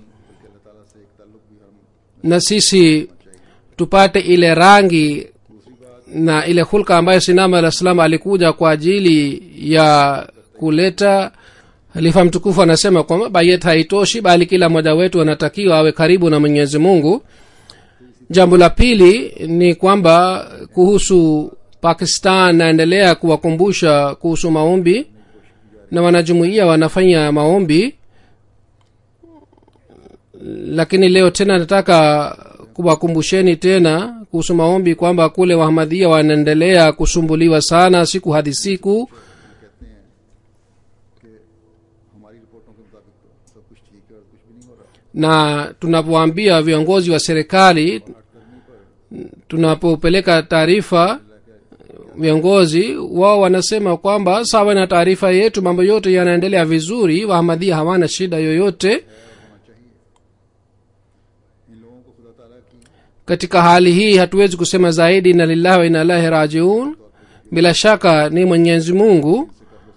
na sisi tupate ile rangi na ile hulka ambayo sinama alah salam alikuja kwa ajili ya kuleta halifa mtukufu anasema kwamba bayet haitoshi bali kila mmoja wetu anatakiwa awe karibu na mwenyezi mungu jambo la pili ni kwamba kuhusu pakistan naendelea kuwakumbusha kuhusu maombi na wanajumuia wanafanya maombi lakini leo tena nataka kuwakumbusheni tena kuhusu maombi kwamba kule wahmadhia wanaendelea kusumbuliwa sana siku hadi siku हमारी रिपोर्टों के मुताबिक तो सब कुछ ठीक है और कुछ भी नहीं हो रहा na tunapoambia viongozi wa serikali tunapopeleka taarifa viongozi wao wanasema kwamba sawa na taarifa yetu mambo yote yanaendelea vizuri wahmadhia hawana shida yoyote इन लोगों को खुदा ताला की katika hali hii hatuwezi kusema zaidi na lillahi wa inalahi rajiun bila shaka ni mwenyezi mungu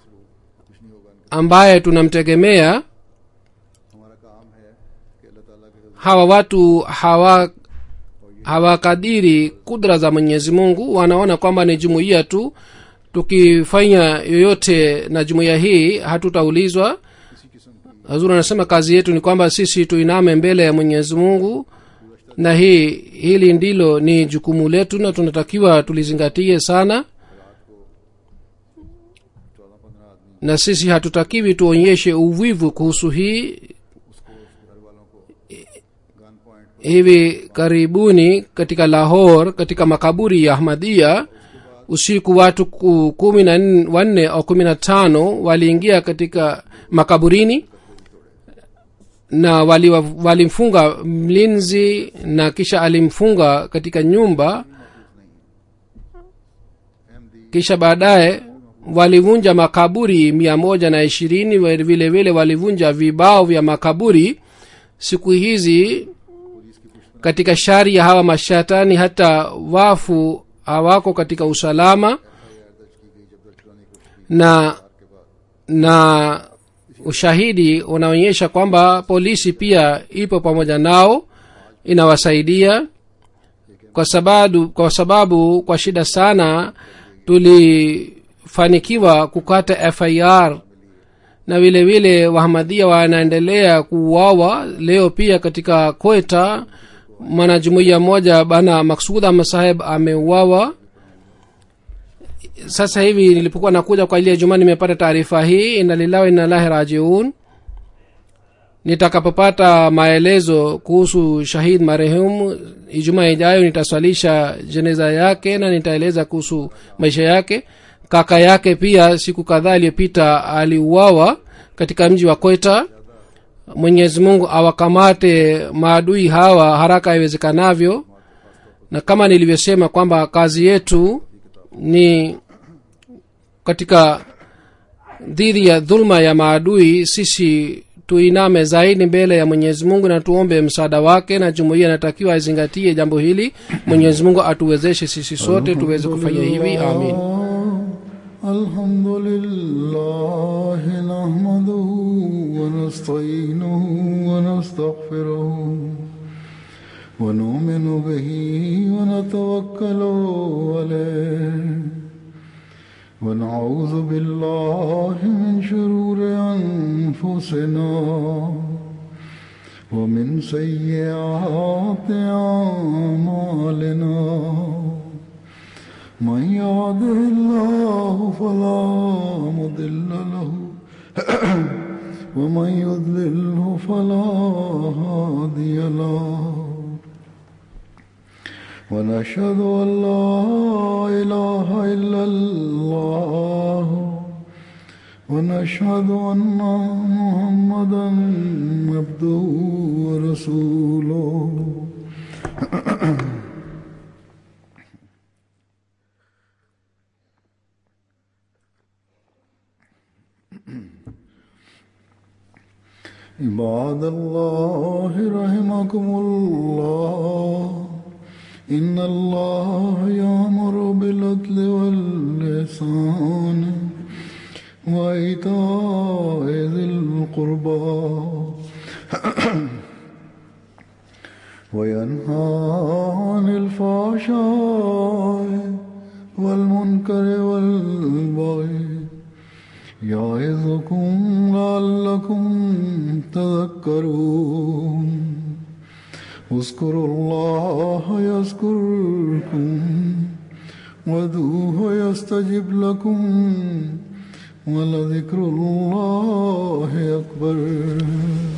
ambaye tunamtegemea हमारा काम है कि अल्लाह ताला के hawa watu hawa hawakadiri kudra za mwenyezi mungu wanaona kwamba ni jumuiya tu tukifanya yoyote na jumuiya hii hatutaulizwa hazur anasema kazi yetu ni kwamba sisi tuiname mbele ya mwenyezi mungu na hii hili ndilo ni jukumu letu na tunatakiwa tulizingatie sana चौदह पंद्रह आदमी na sisi hatutakiwi tuonyeshe uvivu kuhusu hii उसको उसके घर वालों को gun point hivi karibuni katika lahor katika makaburi ya ahmadia usiku watu ku- kumi na nn- wanne au kumi na tano waliingia katika makaburini na walimfunga wali walimfunga mlinzi na kisha alimfunga katika nyumba Ahmadi kisha baadaye walivunja makaburi mia moja na ishirini vile vile walivunja vibao vya makaburi siku hizi katika shari ya hawa mashatani hata wafu hawako katika usalama na na ushahidi unaonyesha kwamba polisi pia ipo pamoja nao inawasaidia kwa sababu kwa sababu kwa shida sana tulifanikiwa kukata fir na vile vile wahamadia wanaendelea kuuawa leo pia katika kweta mwanajumuiya moja bana maksud ahmad saheb ameuawa sasa hivi nilipokuwa nakuja kwa ajili ya jumaa nimepata taarifa hii ina lillahi inalahi rajiun nitakapopata maelezo kuhusu shahid marehemu ijumaa ijayo nitaswalisha jeneza yake na nitaeleza kuhusu maisha yake kaka yake pia siku kadhaa iliyopita aliuawa katika mji wa kweta mwenyezi mungu awakamate maadui hawa haraka iwezekanavyo na kama nilivyosema kwamba kazi yetu ni katika dhidi ya dhulma ya maadui sisi tuiname zaidi mbele ya mwenyezi mungu na tuombe msaada wake na jumuiya inatakiwa aizingatie jambo hili mwenyezi mungu atuwezeshe sisi sote tuweze kufanya hivi amin الحمد لله نحمده ونستعينه ونستغفره ونؤمن به ونتوكل عليه ونعوذ بالله من شرور أنفسنا ومن سيئات أعمالنا من يهده الله فلا مضل له ومن يضلله فلا هادي له ونشهد أن لا إله إلا الله ونشهد أن محمدا عبده ورسوله عباد الله رحمكم الله إن الله يأمر بالعدل واللسان وإيتاء ذي القربى وينهى عن الفحشاء والمنكر والبغي يعظكم لعلكم تذكرون اذكروا الله يذكركم وادعوه يستجب لكم ولذكر الله أكبر